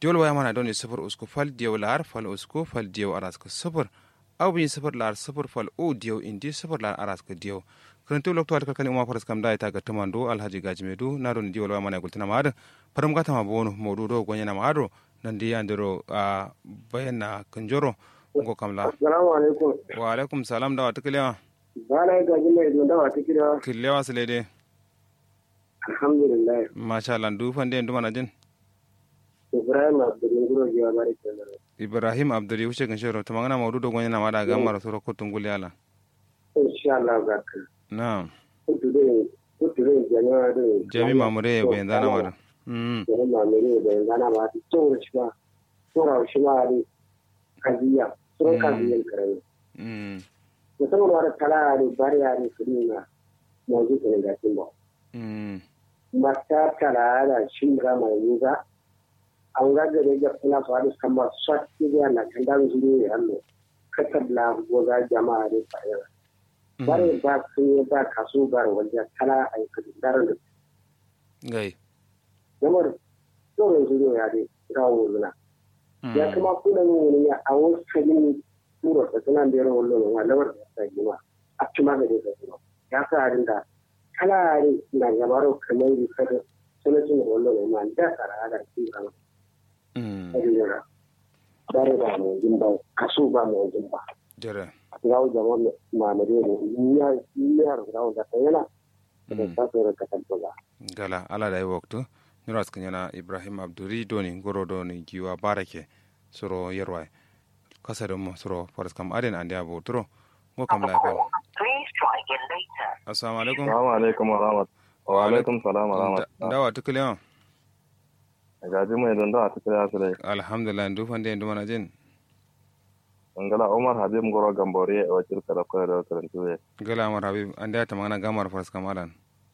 diol waya mana doni sifir usku fal diyo lar fal usku fal diyo araska sifir aw bin sifir lar sifir fal o diyo indi sifir lar araska diyo kirintu lokto wata kalkani uma faras kam da ita ga tumando alhaji gajimedu na doni diyo waya mana gultina ma ada param gata ma bonu modu do gonya na ma ado nan di andiro a bayanna kanjoro ngo kamla assalamu alaikum wa alaikum salam da wata kilewa bana gaji mai don da wata kira kilewa silede alhamdulillah masha Allah du fande ndu mana jin ibrahim abdulin guro jiwa bari kenan ibrahim abduri wuce kan shiro to magana maudu do gonya na ma da ga mara soro ko tungul yala insha Allah ga ka na'am kuture kuture jami'a da jami mamure ya bayan zana mara mm jami'a mamure da zana ba ta tsoro shi ba tsoro shi ma da kaziya tsoro kaziyan karami mm musamman wani tala da bari ya ne su nuna mazu ne ga kin ba mm mata tala da shi ga mai yuga an ga da ga kuna su hadu kama swati da na kan da zuri ne hallo katar la goza jama'a ne fa'ira bare ba sun yi ba kaso ba wajen tala a yi kadar da gai zamar tsoron zuri ya dai rawo luna ya kuma kuna yin wani ya a wasu kalin tura da suna da yawan wallon wa lawar da ta yi ma a cima ga da kuma ya sa harin da kalare na gabaro kamar yi kada suna cin da wallon ma da tsara da ke ba mm a duniya bare ba mu jin ba kaso ba mu jin ba jere gawo jama'a mamare ne ya ya gawo da ta yana da ta tsere ka tabbata gala ala da yi waktu niras kanyana ibrahim abduri doni goro doni giwa barake soro yerwai kasa da mu soro faras kam aden ande abo turo ngo kam la fel Please try again later. assalamu alaikum Assalamu alaikum wa rahmat. Wa alaikum salam wa rahmat. dawa tukule Gaji mai don da ta kira su dai. alhamdulillah ndu fande ndu mana jin Ngala Umar Habib Ngoro Gambore a wakil kada koyar da karantu ya. gala amar habib ande ta magana gamar faras kam alan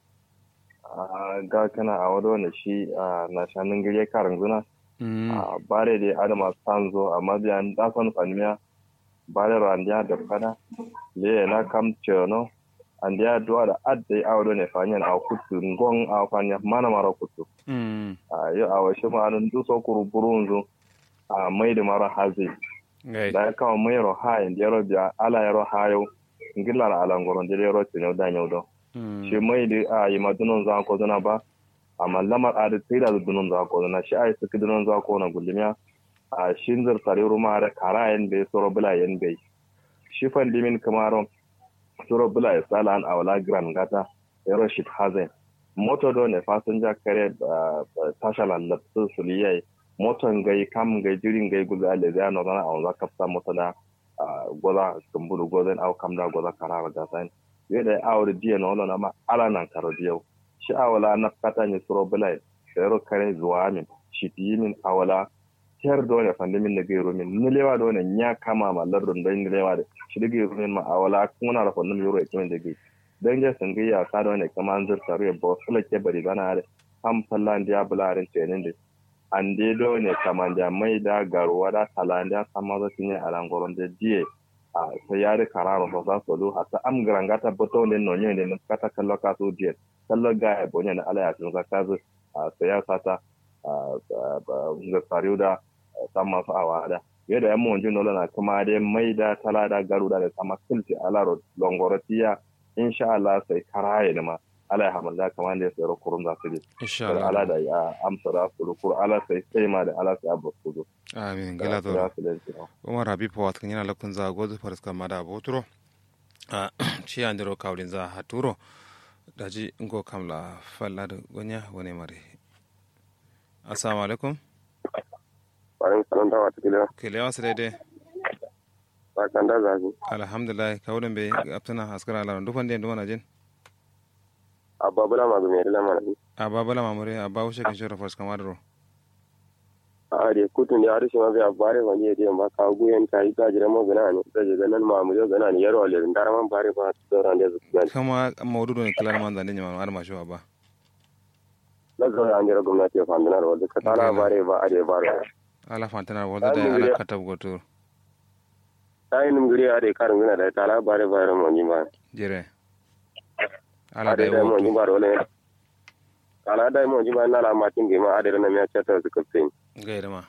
Ga kana a wado ne shi a na shanin gire karin zuna. mm A bare da Adama Sanzo a mabiyan dasan fanmiya. Bare randiya da fada. Le na kam cewa andiya duwa da adda a wado ne fanyan a kutu ngon a fanya mana mara kutu. mm A yau a washe ma'anin duso kuru burunzu a mai da mara hazi. gai da kawo mai yaro ha in yaro biya ala yaro ha yau ngila la ala ngoron de yaro tinyo da nyo do mm shi mai di a yi madunon za ko zana ba amma lamar a da tsira da dunon za ko zana shi a yi suki dunon za ko na gulmiya a shin zar tare ruma da kara yan bai soro bula yan bai shi fan dimin kamaron soro bula ya sala an awala gran gata yaro shi hazen moto do ne fasinja kare tashala latsu suliyai moton gai kam gai jirin gai guza le zai no zana awon za kapsa mota da goza kumbulu gozen au kam da goza karara da sain yadda awar diya na wani ma ala nan karo diya shi awala na kata ne suro bulai sayaro kare zuwa min shi ti min awala tiyar da wani fandi min da gairu min nilewa da wani ya kama ma lardun don nilewa da shi da gairu min ma awala kuma na rafa numi yoro ikimin da gai don je sun gaya ka da wani kama an zurta ruwa ba wasu lake bari bana da am fallan da ya bularin tenin da an dai do ne kaman da mai da garuwa da talan da sama za su ne a langoron da diye a sai ya da kararo ba za su lo hata am garangata boto ne no ne ne kata kallo ka su diye kallo ga ya bonye na ala ya tun ka kazu a sai ya sata ga fariu da sama su awa da yadda yan mun jin na kuma dai mai da tala da garu da sama kilti ala longorotiya insha Allah sai karaye da ma ala ya hamalla kamar da ya sayar kurun za su je insha ala Allah da ya amsa da su kur ala sai sai ma da ala sai abu su zo amin gala to da su da shi umar habib wat kan yana lakun za gozu faras kam da abo turo a ci andiro kawlin za haturo daji ngo kamla falla da gonya wani mare assalamu alaikum bayan sanan da wata kila kele wasu daidai ba kan da zafi alhamdulillah kawulin bai aptana askara alaron dufan da yanzu jin abba bula ma gumi da lamar a babala mamure a bawu shekin shirin faras kam adaro a da kutun da harshe ma bai abare wani ya je ba ka guyen ta yi gajira ma gana ne da je ganan ma mu gana ne yaro le ndar man bare ba da ran da su gani kama maududu ne kilar man zane nyama ar masho ba na zo an jira gwamnati ya fandana da ka tana bare ba a da bare ala fantana wanda da ala katab goto ta yi numgiri a da karin gina da tala bare bare mu ni ba jere a ala da da da mu ni yawo ba wala tala da mu ni ba na la matin ge ma a da na me chata su kafin gaira ma